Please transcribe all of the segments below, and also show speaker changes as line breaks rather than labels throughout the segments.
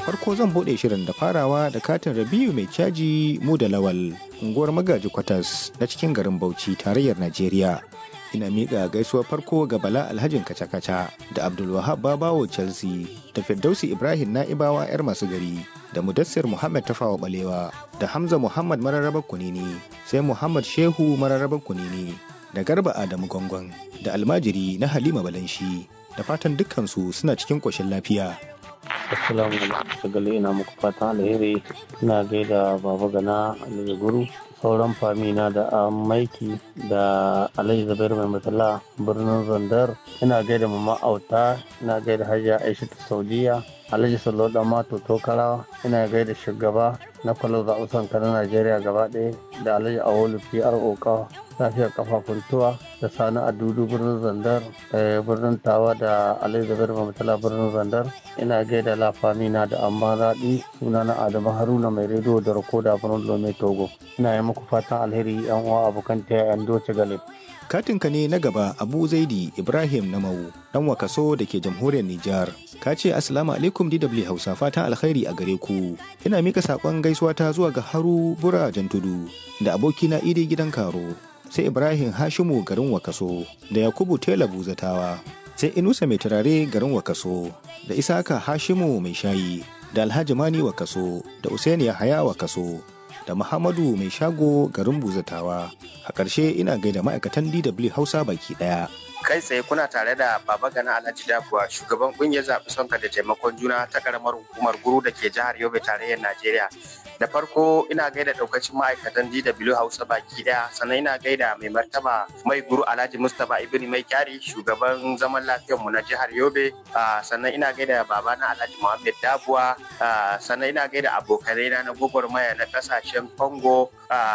farko zan buɗe shirin da farawa da katin Rabiu mai caji mu da lawal unguwar magaji kwatas na cikin garin Bauchi tarayyar Najeriya. Ina miƙa gaisuwar farko ga Bala Alhajin Kaca-Kaca da Abdulwahab Babawo Chelsea da Firdausi Ibrahim Na'ibawa 'yar masu gari da Mudassir Muhammad Tafawa Balewa da Hamza Muhammad Mararrabar Kunini sai Muhammad Shehu Mararrabar Kunini da Garba Adamu Gongon da almajiri na Halima Balanshi da fatan dukkansu suna cikin ƙoshin lafiya.
Assalamu alaikum sagale ina muku fatan alheri ina gaida baba gana alhaji guru sauran famina da maiki da alhaji zabairu mai matsala birnin zandar ina gaida mama auta ina gaida hajiya aisha ta saudiya alhaji sallo da mato tokara ina gaida shugaba na kwallo zaɓusan na najeriya gaba ɗaya da alhaji awolu pro ka lafiyar kafafun tuwa da sani a dudu birnin zandar birnin tawa da alhaji zabairu mai matsala birnin zandar ina gaida lafamina da amma raɗi suna na adamu haruna mai rediyo da rikoda birnin lome togo ina yi muku fatan alheri yan uwa abokan taya yan doce galib
Katinka ne na gaba Abu Zaidi Ibrahim Namau dan wakaso da ke jamhuriyar Nijar. Ka ce Assalamu alaikum DW Hausa fatan alkhairi a gare ku. Ina mika saƙon gaisuwa ta zuwa ga Haru Bura Jantudu da abokina Idi gidan Karo. Sai Ibrahim Hashimu garin Wakaso da Yakubu Tela Buzatawa. Sai Inusa mai turare garin Wakaso da Isaka Hashimu mai shayi da Alhaji Mani Wakaso da Usaini Yahaya Wakaso. da Muhammadu mai shago garin Buzatawa. A ƙarshe ina gaida ma'aikatan DW Hausa baki ɗaya.
kai tsaye kuna tare da baba gana alhaji dabuwa shugaban kungiyar zaɓi sonka da taimakon juna ta karamar hukumar guru da ke jihar yobe tarayyar najeriya da farko ina gaida daukacin ma'aikatan dw hausa baki daya sannan ina gaida mai martaba mai guru alhaji mustapha ibn mai kyari shugaban zaman lafiyarmu na jihar yobe sannan ina gaida babana alhaji muhammad dabuwa sannan ina gaida abokanai na na gwagwarmaya na kasashen congo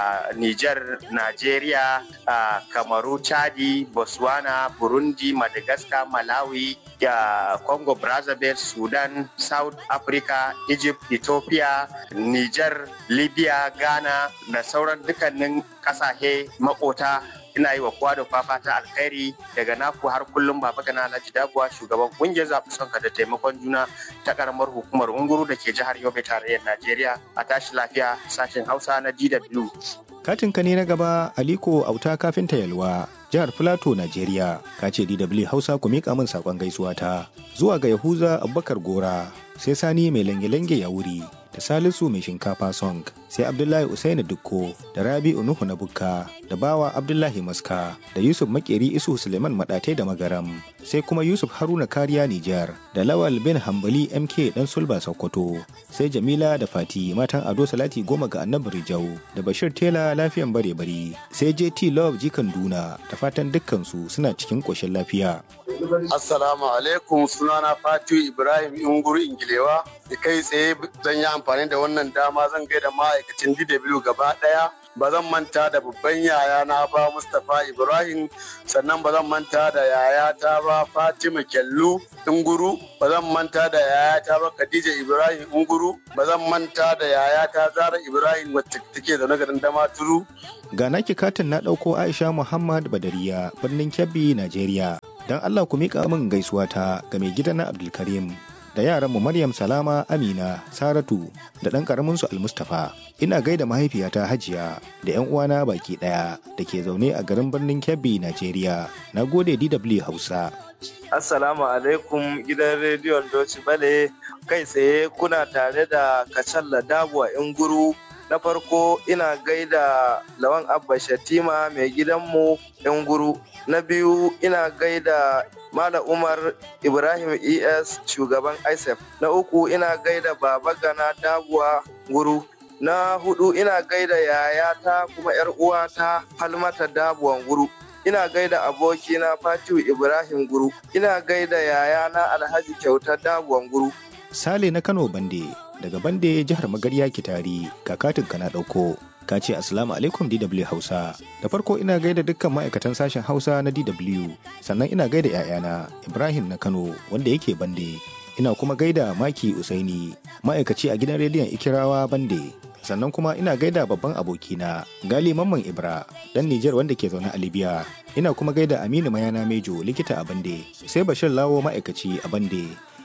niger nigeria kamaru chadi botswana burundi madagascar malawi ya congo brazzaville sudan south africa egypt ethiopia niger libya ghana da sauran dukkanin kasashe makota ina yi wa kowa da kwafa ta alkhairi daga naku har kullum baba gana alhaji dabuwa shugaban kungiyar zaɓi sonka da taimakon juna ta karamar hukumar unguru da ke jihar yobe tarayyar najeriya a tashi lafiya sashen hausa na dw
Katinka ne na gaba Aliko Auta kafinta Yalwa, jihar Filato, Najeriya. Ka ce DW Hausa ku miƙa min saƙon gaisuwa ta. Zuwa ga Yahuza Abubakar Gora, sai Sani mai lange-lange ya wuri, da Salisu mai shinkafa song, sai Abdullahi Usaini Dukko, da Rabi'u Nuhu na Bukka, da Bawa Abdullahi Maska, da Yusuf Makeri Isu Suleiman Maɗatai da Magaram, sai kuma Yusuf Haruna Kariya Nijar, da Lawal bin Hambali MK ɗan Sulba Sokoto, sai Jamila da Fati matan Ado Salati goma ga Annabi Rijau, da Bashir Tela lafiyan bare bari sai JT Love jikan Duna da fatan dukkansu suna cikin ƙoshin lafiya.
Assalamu alaikum sunana Fatu Ibrahim Inguru Ingilewa da kai tsaye zan yi amfani da wannan dama zan gaida ma'aikacin DW gaba ɗaya ba zan manta da babban yaya na ba Mustapha Ibrahim sannan ba zan manta da yayata ba Fatima Kyallu Inguru ba zan manta da yayata ba Khadija Ibrahim Inguru ba zan manta da yayata Zara Ibrahim wacce take zaune garin Damaturu
Ga naki katin na ɗauko Aisha Muhammad Badariya birnin Kebbi, Najeriya. Don Allah ku miƙa min gaisuwa ta ga mai gidan na Abdulkarim da yaranmu Maryam Salama Amina Saratu da ɗan ƙaraminsu Almustafa. Ina gaida mahaifiyata Hajiya da 'yan uwana baki ɗaya da ke zaune a garin birnin Kebbi, Najeriya. Na gode DW Hausa.
Assalamu alaikum gidan rediyon Doci Bale kai tsaye kuna tare da Kacalla Dabuwa Inguru na farko ina gaida lawan abba shatima mai gidanmu Inguru na biyu ina gaida Mala Umar Ibrahim ES shugaban ISEF na uku ina gaida Baba Gana Dabuwa Guru na hudu ina gaida yayata kuma yar uwata Halmata Dabuwan Guru ina gaida abokina Fatiu Ibrahim Guru, ina gaida yayana Alhaji Kyauta Dabuwan Guru.
Sale na Kano Bande, daga Bande jihar Magarya Kitari, kakatin ka na ɗauko. Ka ce Assalamu alaikum DW Hausa. Da farko ina gaida dukkan ma'aikatan sashen Hausa na DW, sannan ina gaida 'ya'yana Ibrahim na Kano wanda yake Bande. Ina kuma gaida Maki Usaini, ma'aikaci a gidan rediyon Ikirawa Bande. sannan kuma ina gaida babban abokina gali mamman ibra dan nijar wanda ke zaune a libya ina kuma gaida aminu mayana mejo likita a bande sai bashir lawo ma'aikaci a bande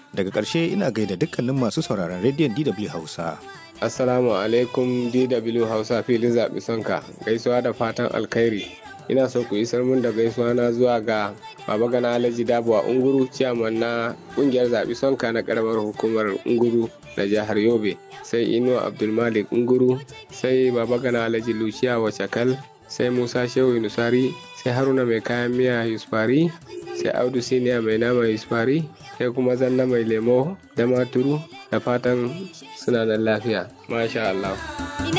Daga ƙarshe ina gaida dukkanin masu sauraron rediyon DW Hausa.
Assalamu alaikum DW Hausa filin zaɓi sonka gaisuwa da fatan alkhairi. Ina so ku isar mun da gaisuwa na zuwa ga Baba Gana Alhaji Dabuwa Unguru ciyaman na ƙungiyar zaɓi sonka na ƙaramar hukumar Unguru na jihar Yobe. Sai Inuwa Abdulmalik Unguru, sai Baba Gana Alhaji Luciya Wacakal, sai Musa Shehu Nusari, sai Haruna mai kayan miya Yusufari, sai Audu Siniya mai nama Yusufari, sai kuma Zanna mai lemo da maturu da fatan suna nan lafiya. Masha Allah.